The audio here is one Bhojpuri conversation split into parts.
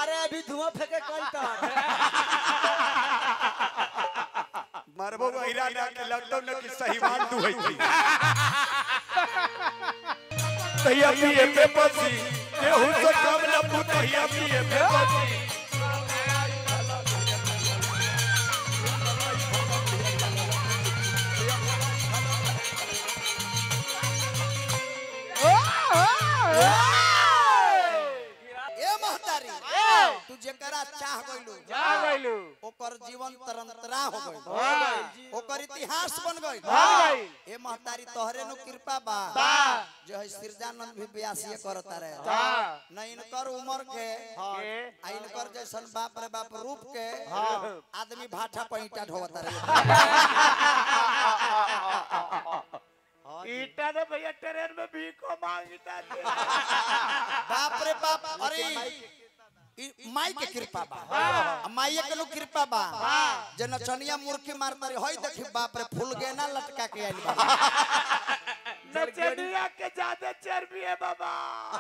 अरे अभी धुआं फेंके कल तक मरबो गहिरा ना के लगतो न कि सही बात तू है थी तैया पिए पे पसी केहू से कम न पुतैया पिए पे पसी ए महतारी तू जेकरा चाह गइलू जा गइलू ओकर जीवन तरंतरा हो गइल हो गइल ओकर इतिहास बन गइल बन गइल। ए महतारी तोहरे नु कृपा बा बा। जो है सिरजानंद भी ब्यासी करता रहे बा। न इनकर उम्र के के आ इनकर जैसन बाप रे बाप रूप के हाँ। आदमी भाठा पहिटा ढोवता रहे ईटा तो भैया ट्रेन में भीखो मांगता थे बाप रे बाप अरे ई माई के कृपा बा आ माई के नु कृपा बा जे नचनिया मूर्खी मारता रहे होई देखी बाप रे फूल गेना लटका के आइल बा नचनिया के ज्यादा चर्बी है बाबा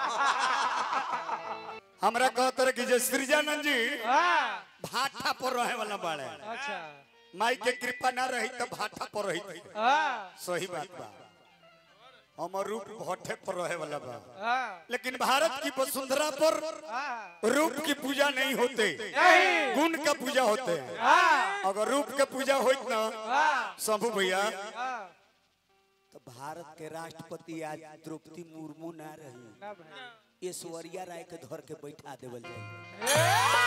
हमरा कहत रहे कि जे सृजानंद जी हाँ भाठा पर रहे वाला बाड़े अच्छा माई के कृपा ना रही तो भाठा पर रही हाँ सही बात बा हमर रूप भट्ठे पर रहे वाला बा हाँ लेकिन भारत की वसुंधरा पर हाँ रूप की पूजा नहीं होते नहीं गुण का पूजा होते हैं हाँ अगर रूप के पूजा होत ना हाँ शंभू भैया हाँ तो भारत के राष्ट्रपति आज द्रौपदी मुर्मू ना रही ना भाई ऐश्वर्या राय के धर के बैठा देवल जाए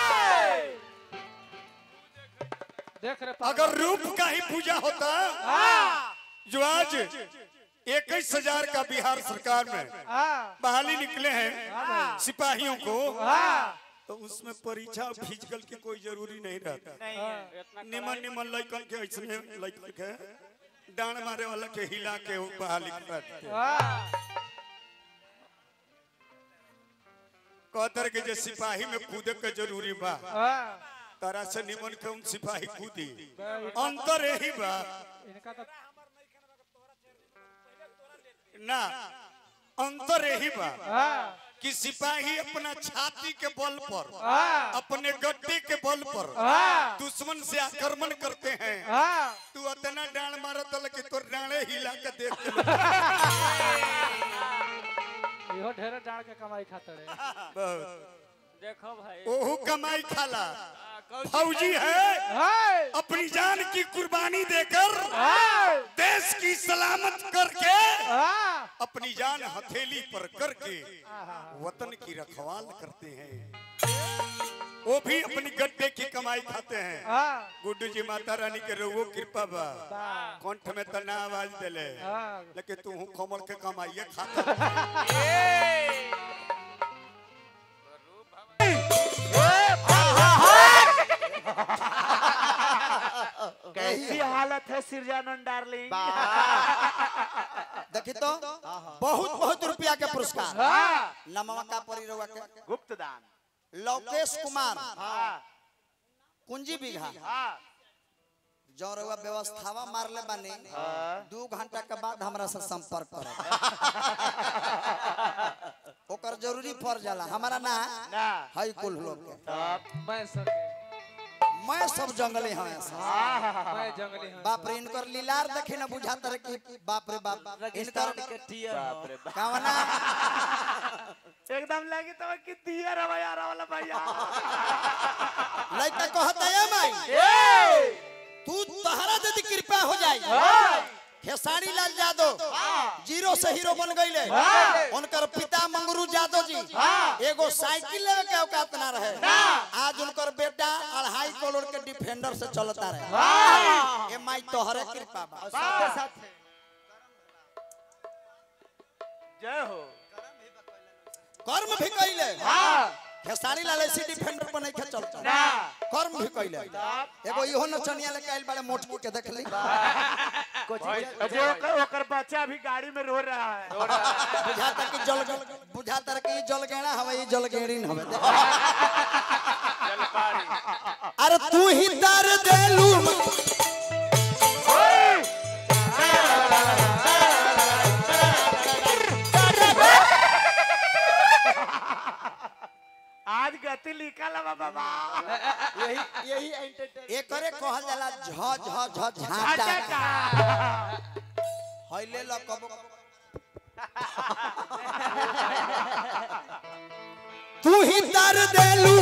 देख रहे अगर रूप का ही पूजा होता जो आज इक्कीस हजार का बिहार सरकार में हाँ बहाली निकले हैं सिपाहियों को हाँ तो उसमें परीक्षा फिजिकल की कोई जरूरी नहीं रहता नहीं निमन निमन लड़कन के ऐसे लड़कन के डांड मारे वाला के हिला के वो बहाली करते हाँ कहतर के जे सिपाही में कूदे के जरूरी बा हाँ तारा से निमन के उन सिपाही कूदी भाई, अंतर यही बा इनका तो ना अंतर यही बा हाँ कि सिपाही अपना छाती के बल पर हाँ अपने गड्ढे के बल पर हाँ दुश्मन से आक्रमण करते हैं हाँ तू अतना डांड मारत हल कि तोर डांडे हिला के देख के लोग इहो ढेर डाल के कमाई खाते रहे बहुत। देखो भाई ओहू कमाई खाला फौजी है हाय अपनी जान की कुर्बानी देकर हाय देश की सलामत करके हाँ अपनी जान हथेली पर करके हाँ, वतन की रखवाल करते हैं वो भी अपनी गड्ढे की कमाई खाते हैं हाँ गुड्डू जी माता रानी के रघुओ कृपा बा बा कंठ में तना आवाज दिले हाँ लेकिन तू हूँ कमल के कमाइए खाता कैसी हालत है सिरजानंद डार्लिंग देखी तो बहुत बहुत रुपया के पुरस्कार हाँ नमवा का परी रउआ के गुप्त दान लौकेश कुमार हाँ कुंजी बीघा हाँ जो रउआ व्यवस्थावा मारले बानी दू घंटा के बाद हमरा से संपर्क करब ओकर जरूरी पड़ जाला हमारा ना ना हई कुल लोग के तब मैं सर मैं सब जंगली हूँ ऐसा मैं जंगली हूँ बाप रे इनकर लीलार देखे ना बुझाता रहे कि बाप रे बाप इनकर बाप रे बाप कावना एकदम लगी तो कि दिया रवा यार वाला भैया लइका कहता है माई तू तहरा यदि कृपा हो जाई खेसारी लाल यादव जीरो से हीरो बन गईले उनकर पिता मंगरू यादव जी एगो साइकिल लेवे के औकात ना रहे आज उनकर बेटा अढ़ाई करोड़ के डिफेंडर से चलता रहे ए माई तोहरे कृपा बा साथे साथे जय हो कर्म भी कइले हाँ खेसारी लाल ऐसी डिफेंडर पर नहीं के चलता ना कर्म भी कइले एगो इहो नचनिया लेके आइल बारे मोटकी के देखली अजय ओकर ओकर बच्चा अभी गाड़ी में रो रहा है बुझाता कि जल बुझाता कि ई जल गेड़ा हवे ई जल गेड़ी न हवे अरे तू ही दर देलू आज गति लिखल बा यही एंटरटेन एकरे कहल जाला झ झ झ झाटा झटका हइले ल कबो तू ही दर देलू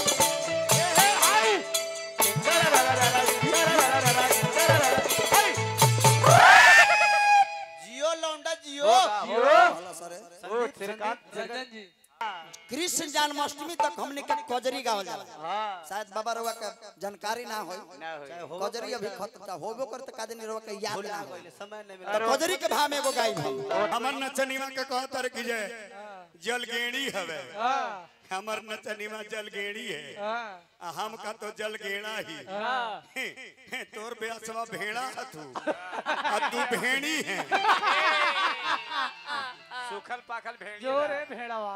जियो लौंडा जियो बोला सरे ओ श्रीकांत चंदन जी कृष्ण जन्माष्टमी तक हमने के कजरी गावल जाला हाँ शायद बाबा रवा के जानकारी ना होई ना होई। कजरी अभी खत्म था होबो करते का दिन रवा के याद ना होई समय नहीं तो कजरी के भाव में एगो गाई हम हमर नचनिमा के कहतर कि जे जलगेड़ी हवे हाँ हमर नचनिमा जलगेड़ी है हाँ आ हम का तो जलगेड़ा ही हाँ हे, हे, तोर बेसवा भेड़ा है तू आ तू भेड़ी है सुखल पाखल भेड़ जोरे भेड़वा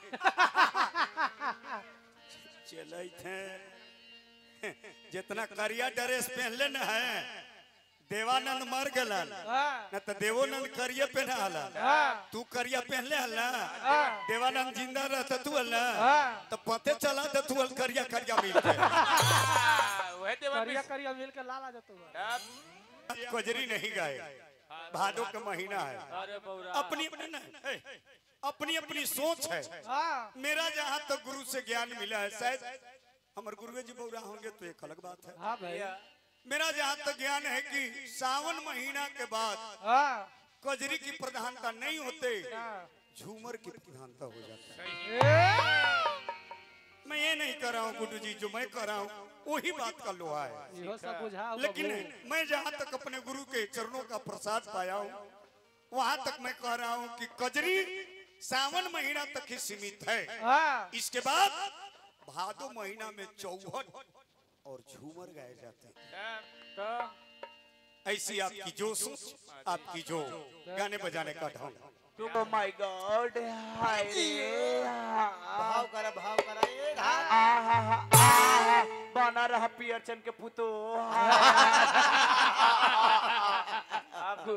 चलत है जितना करिया ड्रेस पहनले न है देवानंद मर गलन हाँ न तो देवोनंद करिया पहना हलन हाँ तू करिया पहनले हल ना हाँ। देवानंद जिंदा रहता तू हल ना हाँ। तो पते चला तो तू हल करिया करिया मिलते वह देवर करिया करिया मिल के लाला जतू कजरी नहीं गाए भादो का महीना है अरे बौरा अपनी अपनी ना है, अपनी अपनी सोच है हाँ मेरा जहाँ तक गुरु से ज्ञान मिला है शायद हमारे गुरुवे जी बौरा होंगे तो एक अलग बात है हाँ भाई मेरा जहाँ तक ज्ञान है कि सावन महीना के बाद हाँ कजरी की प्रधानता नहीं होते हाँ। झूमर की प्रधानता हो जाता है ए, मैं ये नहीं कर रहा हूँ गुड्डू जी जो मैं कर रहा हूँ वही बात का लोहा है इहो सब बुझाओ लेकिन मैं जहाँ तक अपने गुरु के चरणों का प्रसाद पाया हूँ वहां तक मैं कह रहा हूँ कि कजरी सावन महीना तक ही सीमित है हाँ इसके बाद भादो महीना में चौहट और झूमर गाए जाते हैं तो ऐसी आपकी जो सोच आपकी जो गाने बजाने का ढंग ओ माय गॉड हाय रे भाव करा भाव करा ए घाट आहा आहा बना रहा पियर चन के पुतो आपको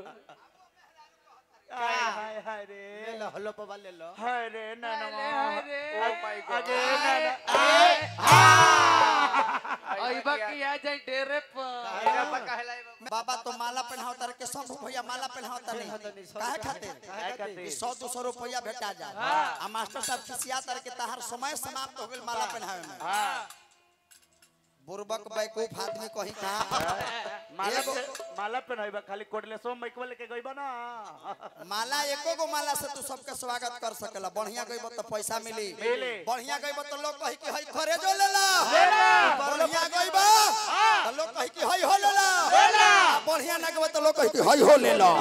हाय हाय हाय ले रे लो हल्लो पवा ले लो हाय रे ननमा हाय रे। ओ माय गॉड अगे अइबा की आ जाए डेरे पर काहेला बा काहेला ए बाबा? बाबा तो माला पहनाओ तार के सब भैया माला पहनाओ तार नहीं काहे खातिर काहे खातिर? कि सौ दो सौ रुपया भेटा जाए आ मास्टर साहब खिसिया तार के तहार समय समाप्त हो गेल माला पहनावे में हां बुर्बक बैकूफ आदमी कहीं कहा माला एगो- पे माला पहनाइबा खाली कोटले सो माइकवा लेके गइबा ना माला एको गो माला से तू सबके स्वागत कर सकेला बढ़िया गइब तो पैसा मिली मिली। बढ़िया गइब तो लोग कही कि हई खरे जो लेला बढ़िया गइब तो लोग कही कि हई हो लेला बढ़िया ना गइब तो लोग कही कि हई हो लेला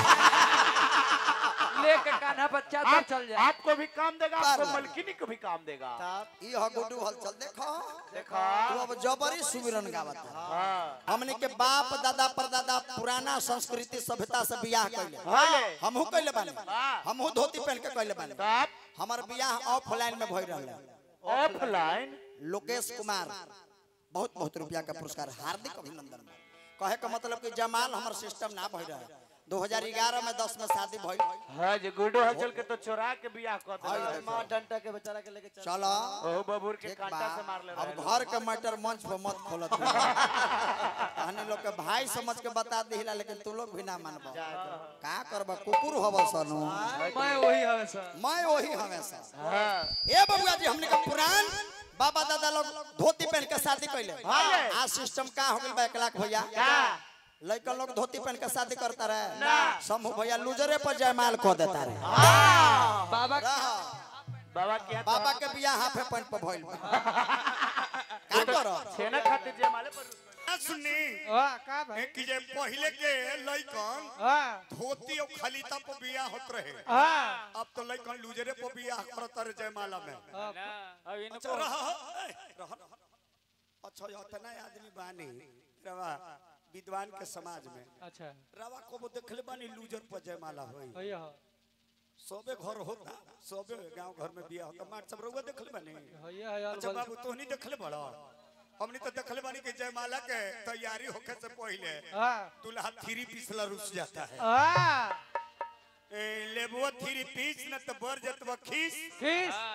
लेके कान्हा बच्चा तो चल जाए आपको भी काम देगा आपको बार। मलकिनी को भी काम देगा साहब ई ह गुड्डू हलचल देखो देखा तू अब जबरी सुमिरन गावत है हाँ हमने के बाप दादा परदादा पुराना संस्कृति सभ्यता से बियाह कइले हाले हमहू कइले बानी हाँ। हमहू धोती पहन के कइले बानी आप हमर बियाह ऑफलाइन में भई रहले ऑफलाइन लोकेश कुमार बहुत बहुत रुपया का पुरस्कार हार्दिक अभिनंदन कहे का मतलब कि जमाल हमर सिस्टम ना भई रहे 2011 में 10 में शादी भई हाँ जी गुड्डू हलचल के तो चोरा के बियाह कर हाय, दिया मां डंटा के बेचारा के लेके चल चलो ओ बबूर के ठीक कांटा से मार ले बा रहे अब घर के मैटर मंच पर मत खोलत हमने लोग के भाई समझ के बता दिला लेकिन तू लोग भी ना मानबो का करबा कुकुर हव सनु मैं वही हवे सर मैं वही हमेशा हाँ ए बबुआ जी हमने का पुरान बाबा दादा लोग धोती पहन के शादी कैले हाँ। आज सिस्टम का हो गइल बा एक लाख भैया का लड़का लोग धोती पहन के शादी करता रहे ना। शंभू भैया लूजरे पर जयमाल को देता रहे बाबा रह, बाबा क्या बाबा के बियाह हाफे पैंट पर भइल बा। का करो छेना खाते जे माले पर ना सुननी वाह का भाई कि जे पहले के लइकन हाँ धोती और खलीता पर बियाह होत रहे हाँ अब तो लइकन लुजरे पर बियाह करत रहे जयमाला में हाँ, अब अच्छा इनको रहा ए, रहा अच्छा इतना आदमी बानी रवा विद्वान के समाज में अच्छा रवा को वो देखले बानी लूजर पर जयमाला होई भैया हो सबे घर होता सबे गांव घर में बियाह होता मार सब रउआ देखले बानी भैया है अच्छा बाबू तो नहीं देखले बड़ा हमने तो देखले बानी कि जयमाला के तैयारी होखे से पहले हाँ दूल्हा थ्री पीसला रुस जाता है हाँ ए, लेबुआ थ्री पीस न तो बर जतवा खीस किस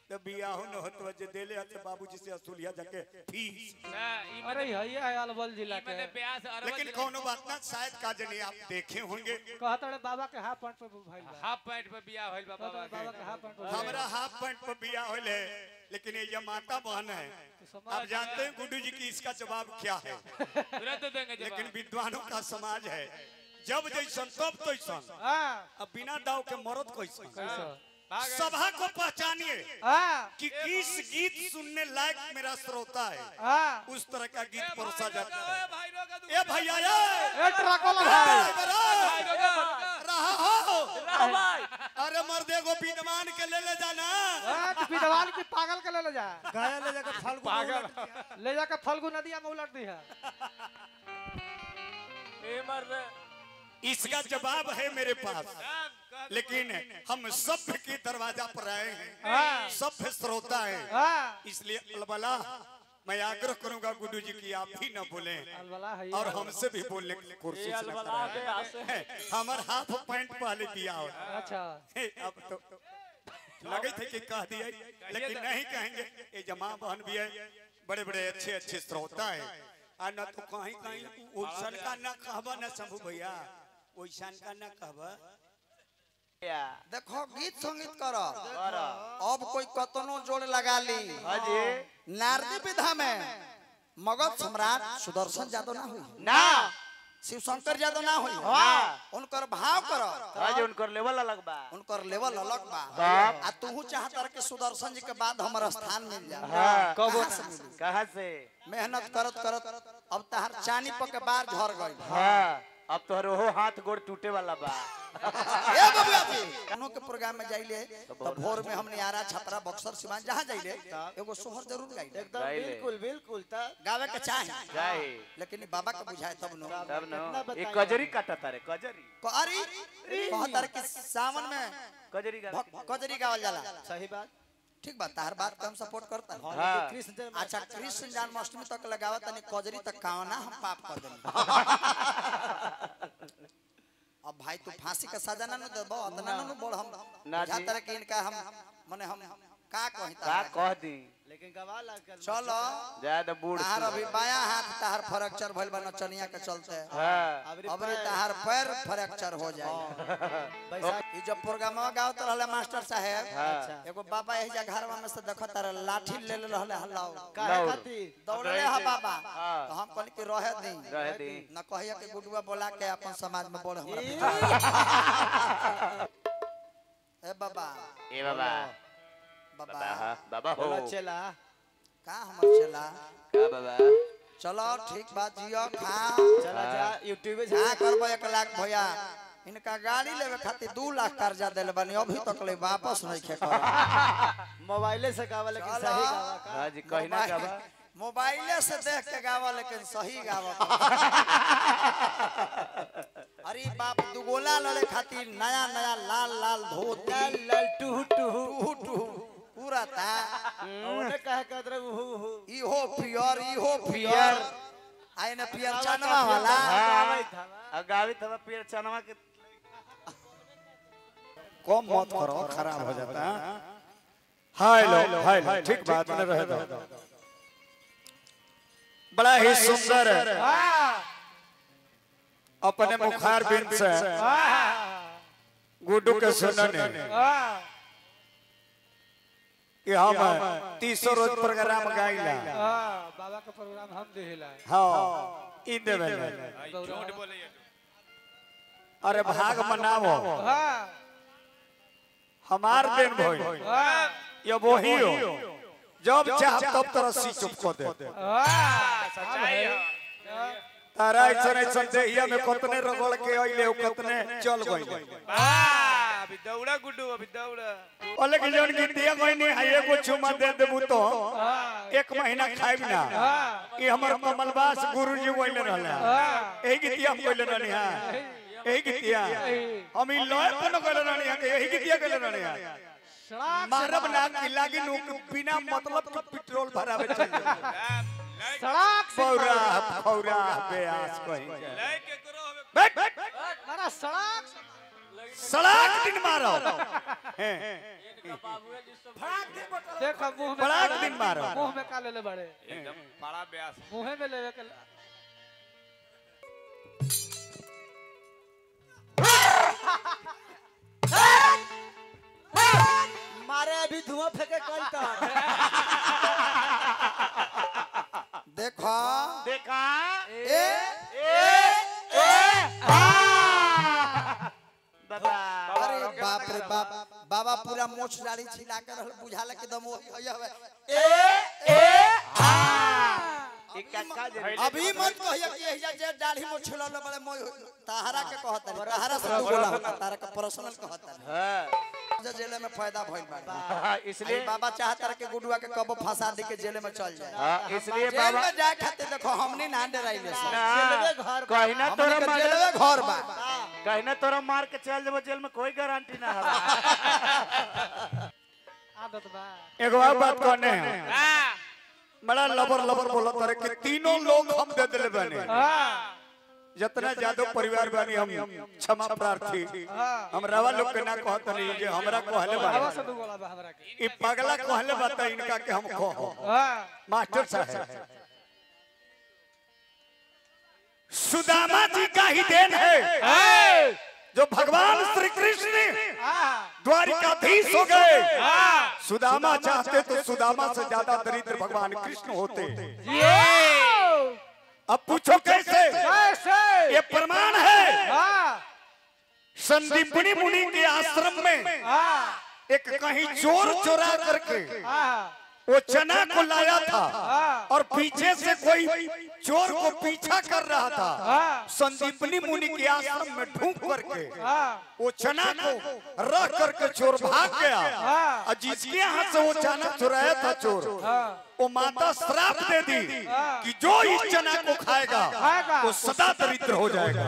तो बियाह न होत जे देले हत बाबूजी से असूलिया जाके फीस ना ई अरे हइया है अलबल जिला के मैंने ब्यास अरवल लेकिन कौनो बात ना शायद का जने आप देखे होंगे कहत रे बाबा के हाफ पैंट पे भइल बा हाफ पैंट पे बियाह होइल बा कहत बाबा रे के बाबा के हाफ पैंट पे भइल बा। हमारा हाफ पैंट पर बियाह होले लेकिन ये माता बहन है आप जानते हैं गुड्डू जी की इसका जवाब क्या है तुरंत देंगे लेकिन जवाब विद्वानों का समाज है जब जैसन तब तैसन हां अब बिना दाव के मरद कैसन कैसा सभा को पहचानिए हां कि किस गीत सुनने लायक मेरा श्रोता है हां उस तरह का गीत परोसा जाता है ए भाई रोका तू ए भैया ये ए ट्रक वाला भाई भाई रोका रोका रहा हो अरे मर्दे को विद्वान के ले ले जाना हां तो विद्वान की पागल के ले ले जा गाया ले जाकर फाल्गुन पागल ले जाकर फल्गु नदिया में उलट दी है ए मर्द इसका जवाब है मेरे पास लेकिन हम सभ्य के दरवाजा पर आए हैं हां सभ्य श्रोता हैं हां इसलिए अलबला मैं आग्रह करूंगा गुड्डू जी की आप भी न बोले अलबला है और हमसे भी बोलने की कोशिश न करें हमार हाफ पैंट पहले दिया हो अच्छा हे, अब तो लगे थे कि कह दिए लेकिन नहीं कहेंगे ये जमा बहन भी है बड़े बड़े अच्छे अच्छे श्रोता है आ न तो कहीं कहीं ओइसन का न कहबा न शंभू भैया ओइसन का न कहबा देखो गीत संगीत करो अब कोई कतनो जोड़ लगा ली हाजी नारदी विधा में मगध सम्राट सुदर्शन यादव ना हुई ना शिव शंकर यादव ना हुई हाँ। उनकर भाव करो हाजी उनकर लेवल अलग बा उनकर लेवल अलग बा बाप। आ तू चाहता कि सुदर्शन जी के बाद हमर स्थान मिल जाए हाँ। कहाँ से मिली? कहाँ से मेहनत करत करत अब तहार चानी पर के बार झड़ गई हाँ अब तोहर ओहो हाथ गोड़ टूटे वाला बा ए बबुआ जी कनो के प्रोग्राम में जाइले तो भोर में हमने आरा छपरा बक्सर सिवान जहां जाइले एगो सोहर जरूर गाइले एकदम बिल्कुल बिल्कुल था गावे के चाहे जाए लेकिन ई बाबा के बुझाए तब नो तब न ये कजरी काटा तारे कजरी अरे कहतर कि सावन में कजरी का भ- कजरी गावल जाला सही बात ठीक बा तार बात के हम सपोर्ट करता हाँ। कृष्ण जन्म अच्छा कृष्ण जन्माष्टमी तक लगावा तनी कजरी तक कावना हम पाप कर देनी अब भाई तू फांसी का सजा ना न देबो अतना ना न बोल हम ना जी। जातर कि इनका हम माने हम का कहि का तारा कह दी लेकिन गवाह लग कर चलो ज्यादा बूढ़ तार अभी बाया हाथ तार फ्रैक्चर भइल बा नचनिया के चलते हाँ अबरी तार पैर फ्रैक्चर हो जाए बैसाख ई जब प्रोग्राम गावत रहले मास्टर साहेब हाँ एगो बाबा एही जा घरवा में से देखत तारे लाठी ले ले रहले हल्लाओ काहे दौड़। खातिर दौड़ले हा बाबा हाँ। तो हम कहली कि रहे दी रह दी न कहिया कि गुडुआ बोला के अपन समाज में बोल हमरा ए बाबा ए बाबा बाबा बाबा हाँ, बाबा हो बोला चला का हमर चला का बाबा चलो ठीक बात जियो खा चला जा यूट्यूब पे का करबो एक लाख भैया इनका गाड़ी लेवे खातिर दू लाख कर्जा दिल बनी अभी तक ले वापस नहीं खे कर मोबाइले से गावा लेकिन चला। सही गावा का हाँ जी कही ना का बा मोबाइले से देख के गावा लेकिन सही गावा अरे बाप दुगोला लड़े खातिर नया नया लाल लाल धोती लाल लाल टूहू टूहू टूहू टूहू पूरा था ओने कहे कहत रहे हु हु इहो पियर इहो पियर आए न पियर चनवा वाला गावे था अगावी तब पेड़ चनवा के कम मत करो खराब हो जाता है हेलो हेलो ठीक बात में रहे दो बड़ा ही सुंदर अपने मुखार बिन से गुड्डू के सुनने कि हम तीसो रोज प्रोग्राम गाइला बाबा का प्रोग्राम हम देला हाँ इन देवे झूठ बोले ये अरे भाग मनावो हां हमार दिन भोई हां ये वही हो जब चाह तब तरह सी चुप कर दे सच्चाई है तारा ऐसा ऐसा देहिया में कतने रगड़ के अइले कतने चल गइले वाह अभी दौड़ा गुड्डू अभी दौड़ा ओले के जौन गिनतिया कोइनी है एगो चुमा दे देबू तो एक महीना खाइब ना ई हमर कमलवास गुरुजी बोले रहले एही गितिया हम बोले रहनी हां एही गितिया हम ई लय कोन कहले रहनी हां एही गितिया कहले रहनी हां सड़क मारब ना कि लागी नु बिना मतलब के पेट्रोल भरावे चल सड़क से पौरा पौरा बेआस कहीं लय के करो हमें बैठ बैठ मारा सड़क से- सड़ाक दिन मारो हैं, देख मुंह में बड़ा का- दिन मारो। मुंह में का ले ले बड़े एकदम बड़ा ब्यास मुंह में लेवे के मारे अभी धुआं फेंके कल तक देखो देखा ए बाबा अरे बाप रे बाप बाबा पूरा मोछ दाढ़ी छिला कर रहल बुझाला के दम होय हवे ई कक्का जे अभी मत कहिया कि एहिजा जे दाढ़ी मोछ छिलल बड़े मोय ताहरा के कहत है ताहरा से तू बोला होता तारा के पर्सनल कहत है हां जे जेल में फायदा भइल बा इसलिए इसलिए बाबा चाहता रहे कि गुडुआ के कब फंसा दे के जेल में चल जाए हाँ, इसलिए जेल बाबा में जाए खातिर देखो हमनी ना डराइले सब ना, घर कहीं ना हमनी तोरा के मार जेलवे घर बा कहीं ना तोरा मार के चल देबो जेल में कोई गारंटी ना है आदत बा एगो और बात कहने हैं बड़ा लबर लबर बोला तारे कि तीनों लोग हम दे दिले बने हां जितना जादव परिवार बानी हम क्षमा प्रार्थी हम रवा लोग के ना कहत नहीं जे हमरा कहले हवा बा से दू गोला बा हमरा के ई पगला कहले बता इनका के हम कहो हां मास्टर साहब सुदामा जी का ही देन है जो भगवान श्री कृष्ण हां द्वारिकाधीश हो गए सुदामा चाहते तो सुदामा से ज्यादा दरिद्र भगवान कृष्ण होते अब पूछो कैसे कैसे ये प्रमाण है हां संदीपनी मुनि के आश्रम में हां एक कहीं चोर चोरा करके हां वो चना को लाया था हाँ। और पीछे से कोई चोर को पीछा कर रहा था हाँ। संदीपनी मुनि के आश्रम में ढूंढ करके हां वो चना को रख करके चोर भाग गया हाँ। और जिसके यहाँ से वो चना चुराया था चोर हां वो माता श्राप दे दी हाँ। कि जो इस चना को खाएगा खाएगा। वो सदा दरिद्र हो जाएगा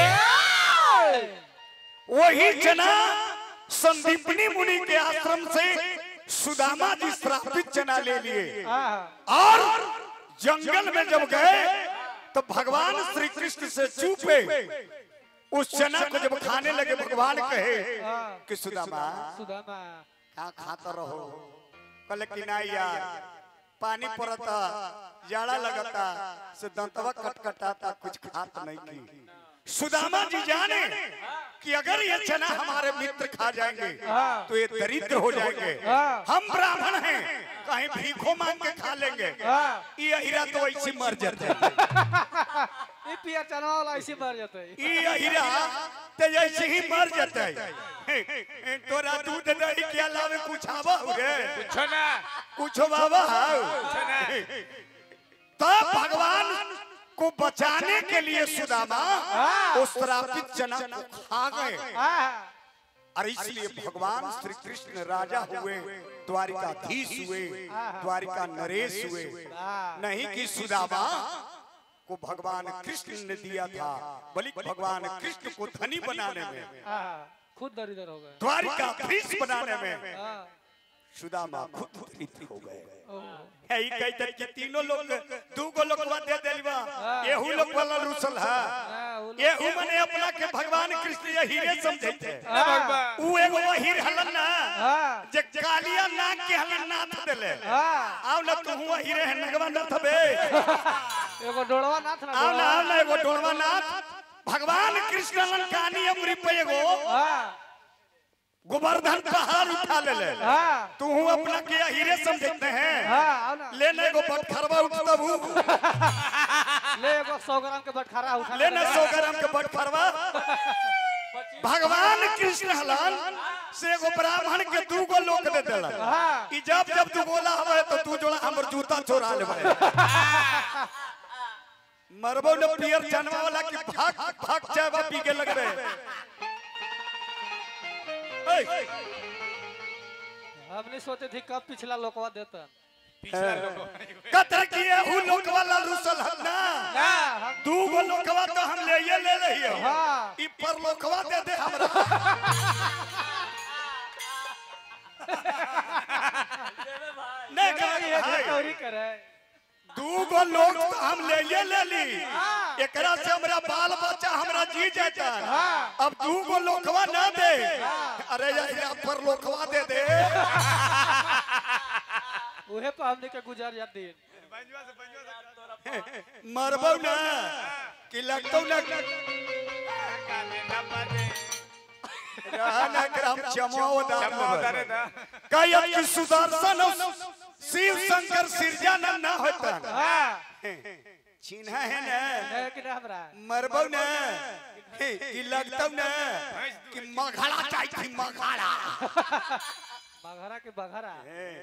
ए वही चना संदीपनी मुनि के आश्रम से सुदामा जी श्रापित चना ले लिए हां और जंगल में जब गए तो भगवान श्री कृष्ण से चूपे उस चना को जब खाने लगे भगवान कहे हाँ। कि सुदामा सुदामा का खाता रहो कल कि ना यार पानी पड़ता जाड़ा लगता से दंतवा कटकटाता कुछ खात नहीं की सुदामा जी जाने कि अगर ये चना हमारे मित्र खा जाएंगे हाँ। तो ये दरिद्र हो जाएंगे हाँ। हम ब्राह्मण हैं कहीं भीखो मांग के खा लेंगे हाँ। ये हीरा तो ऐसे मर जाते हैं ई पियर चना वाला ऐसे मर जाते ये हीरा तो ऐसे ही मर जाता है तोरा दूध दही के अलावे कुछ आवा रे कुछ ना कुछ बाबा कुछ ना तब भगवान को बचाने के लिए सुदामा उस श्रापित चना को खा गए हां और इसलिए भगवान श्री कृष्ण राजा हुए द्वारिकाधीश हुए द्वारिका नरेश हुए नहीं कि सुदामा को भगवान कृष्ण ने दिया था बल्कि भगवान कृष्ण को धनी बनाने में हां खुद दरिद्र हो गए द्वारिकाधीश बनाने में हां सुदामा खुद दरिद्र हो गए ओह है ई कई तरह के तीनों लोग दू गो लोग दे देलबा एहू लोग वाला रुसल है हां वो लोग- एहू मने अपना के भगवान कृष्ण ये हीरे समझे थे हाँ ऊ एगो हीर हलन ना हाँ जे कालिया नाग के हलन नाथ देले हाँ आओ ना तू हुआ हीरे है नगवा नाथ बे एगो डोड़वा नाथ ना आओ ना डोड़वा। आओ ना एगो डोरवा नाथ भगवान कृष्ण हलन कानी अमरी पे एगो हाँ गोवर्धन पहाड़ उठा ले ले हाँ तू हूँ अपना के हीरे समझते हैं हाँ आओ ना ले ना एगो बटखरवा उठता हूँ ले एगो सौ ग्राम के बटखारा उठा ले ना सौ ग्राम के बटखरवा भगवान कृष्ण हलन से एगो ब्राह्मण के दू गो लोक दे देलन हाँ कि जब जब तू बोला हवे तो तू जोड़ा हमर जूता चोरा लेबे मरबो न पियर जानवा वाला कि भाग भाग चायवा पी के लगबे ए, हमने सोचे थी कब पिछला लोकवा देता पिछला लोग कतर किए हु लोक वाला रुसल हन ना ना हम दू गो लोकवा तो हम ले ये ले रही हो हाँ ई पर लोकवा दे दे हमरा नहीं ये कहत भाई। चोरी करे दू गो लोग तो हम ले ये ले ली हाँ। एकरा से हमरा बाल बच्चा हमरा जी जाता हाँ। अब दू गो लोकवा ना दे अरे यार पर लोखवा दे दे उहे पर हमने के गुजर या दिन बंजवा से बंजवा से मरबो ना कि लगतो ना काने ना पाने रहना ग्राम चमो चमो उतारे दा था कायत की सुदर्शन शिव शंकर सिरजानंद ना होता हां चिन्हा है ना है कि ना हमरा मरबो ना कि लगतो ना कि मघड़ा चाहिए थी मघड़ा बघरा के बघरा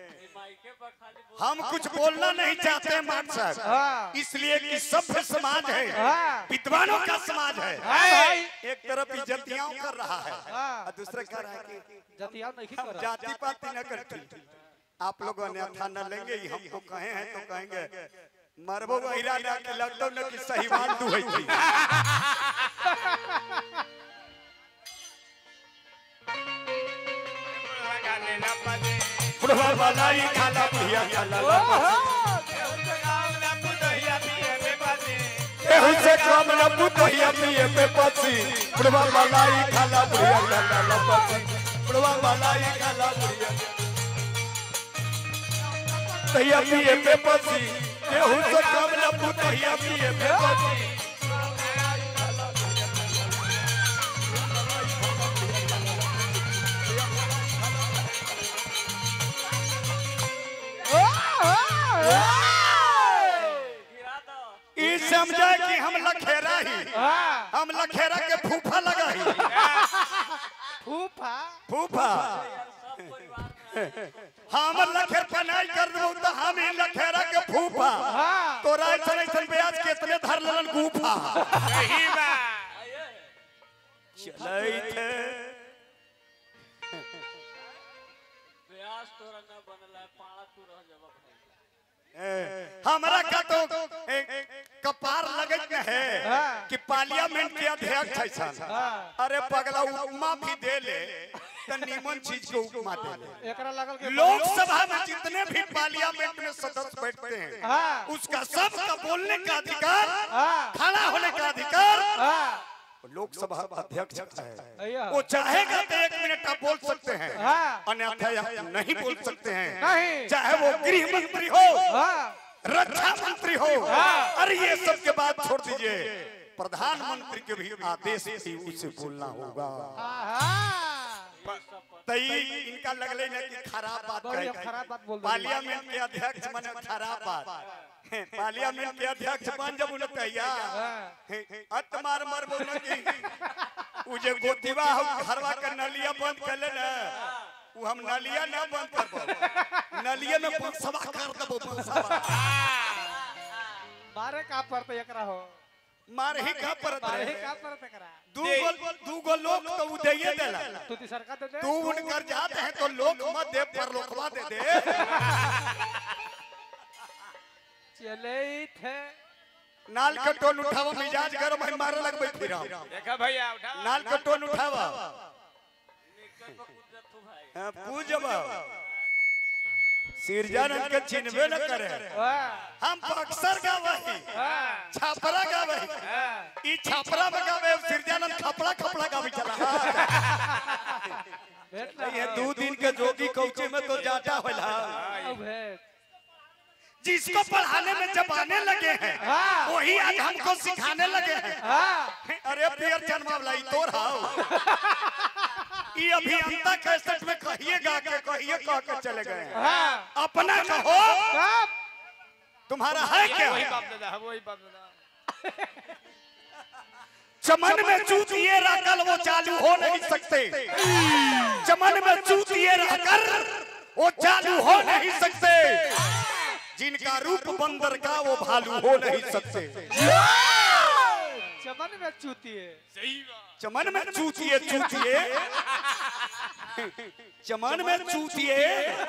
हम कुछ बोलना नहीं चाहते मान साहब हाँ। इसलिए कि सभ्य समाज है हाँ। विद्वानों का समाज है हाय हाय एक तरफ इज्जतियां कर रहा है हाँ। और दूसरा कह रहा है कि जतिया नहीं हम कर जाति पाति न करती आप लोग अन्यथा न लेंगे ही हमको कहे हैं तो कहेंगे मरबो का इरादा कि लगतो न कि सही बात तू है थी काने ना पाने बुढ़वा वाला ही खाला बुढ़िया खाला केहू से कम न पुतहिया पिए पे पसी बुढ़वा वाला ही खाला बुढ़िया खाला पसी बुढ़वा वाला ही खाला बुढ़िया तहिया पिए पे पसी केहू से कम न पुतहिया पिए पे पसी ई समझे कि हम लखेरा ही हां हम लखेरा के फूफा लगा ही फूफा फूफा हम लखेर पनाई कर दो तो हम ही लखेरा के फूफा हाँ। तोरा ऐसा ऐसा ब्याज कितने धर ललन गुफा सही बा चलै थे हमरा का तो ए, ए, कपार लगत न है हाँ। कि पार्लियामेंट के अध्यक्ष है सन हाँ। अरे पगला उपमा भी दे ले तो नीमन चीज को उपमा दे ले एकरा लगल के लोकसभा में जितने भी पार्लियामेंट में सदस्य बैठते हैं हाँ। उसका सबका बोलने का अधिकार हाँ। खड़ा होने का अधिकार हां लोकसभा अध्यक्ष का है अय्या वो चाहेगा तो एक मिनट आप बोल सकते हैं हाँ। अन्यथा आप नहीं बोल सकते हैं नहीं। चाहे वो गृह मंत्री हो हां रक्षा मंत्री हो अरे ये सब के बात छोड़ दीजिए प्रधानमंत्री के भी आदेश से उसे बोलना होगा हां तई इनका लगले ना कि खराब बात बड़ी कहे हम खराब बात बोल देली। पार्लियामेंट के अध्यक्ष बने खराब बात पार्लियामेंट के अध्यक्ष बन जब उन्हें तैया अत मार मार बोल की उ जे गोतिवा हो घरवा के नलिया बंद कर ले ना उ हम नलिया ना बंद करबो नलिया में बंसवा कर देबो बंसवा मारे का पड़ते एकरा हो मार ही का परत मारे रहे का पड़ते एकरा दू गो दू गो लोग तो उ देइए देला तू ती सरकार दे दे तू उनकर जाते हैं तो लोग मत दे पर लोकवा दे दे चले थे नाल के टोन उठावा मिजाज गरम है मारे लगबे फिर हम देखा भैया उठा नाल के टोन उठावा हाँ, पूजब सिरजानंद के चिन्हबे न करे हां हम बक्सर गावही छापरा गावही ई छापरा में गावे सिरजानंद खपड़ा खपड़ा गावी चला भेट ना ये दो दिन के जोगी कौचे में तो जाटा होला अब भेट जिसको पढ़ाने में जब आने लगे हैं हाँ। वही आज हमको सिखाने लगे हैं हां अरे पियर जन्मावला ई तोर हाउ ई अभियंता कैसेट में कहिए गा के कहिए कह के चले गए हैं हां अपना कहो कब तुम्हारा है क्या वही बाप दादा वही बाप दादा चमन में चूतिए रहकर वो चालू हो नहीं सकते चमन में चूतिए रहकर वो चालू हो नहीं सकते जिनका रूप बंदर का वो भालू हो नहीं सकते चमन में चूती है सही बात चमन में चूतिए चूतिए चमन में चूतिए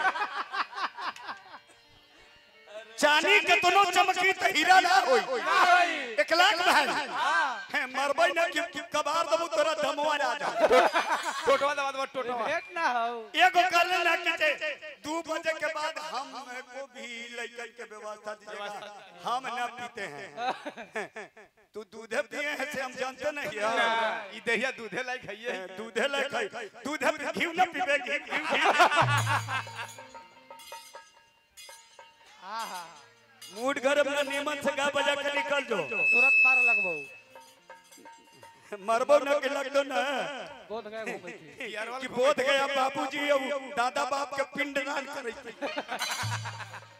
चांदी के दोनों चमकी तो हीरा ना होई एक लाख भाई है मरबई ना कि कि कबार दबू तोरा दमवा आ जा टोटवा दबा दबा टोटवा भेट ना हो एगो कर ले ना कि जे दू बजे के बाद हम को भी लइकन के व्यवस्था दीजिएगा हम ना पीते हैं तू दूधे पिए हैं से हम जानते नहीं है ई ई दहिया दूधे लायक खाइए दूधे ले खाई दूधे पे घी न पीबे घी घी घी हाँ हाँ मूड गरम ना नीमन से गा बजा के निकल जो तुरंत मार लगबो मरबो न के लगदो ना बोध गए घूमे थी कि बोध गया बाबूजी अब दादा बाप के पिंड दान करे